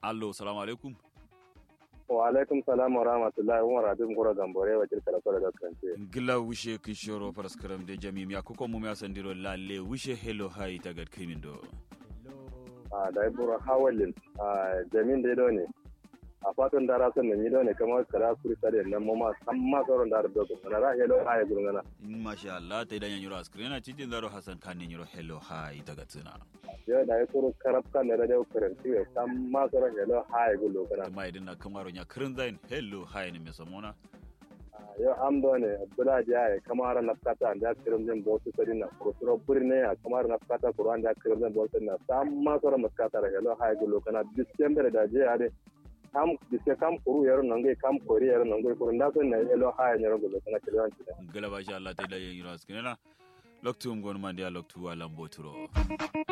allo salamu alaikum wa alaikum salam wa rahmatullahi wa rabin gura gambore wa kirkara kwada da kance gila wishe kishoro paraskaram de jami ya kuko mu ya sandiro lalle wishe hello hi tagad kimindo a da ibura hawalin a jamin da ne a fatan dara sun nan yido ne kamar kara kuri sare nan mu ma san ma sauran da da ko na ra hello hi gurngana masha Allah ta idan yanyuro askrena cikin zaro hasan kan yanyuro hello hi tagad tsina yo da ya kuru karab kan da da karanti ya san ma sauran hello hi gulo kana kuma idan na kamaro nya kirin zain hello hi ne me samona yo am do ne bula ja ya kamar na kata da kirim den botu sari na ko suro burne ya kamar na kata kuran da kirim den botu na san ma sauran maskata da hello hi gulo kana december da je ya de kam dise kam kuru yaro nangai kam kori yaro nangai kuru nda so na hello hi nyaro gulo kana kiran ci gila ba sha Allah ta idan yanyuro askrena loktu ngon mandia loktu alam boturo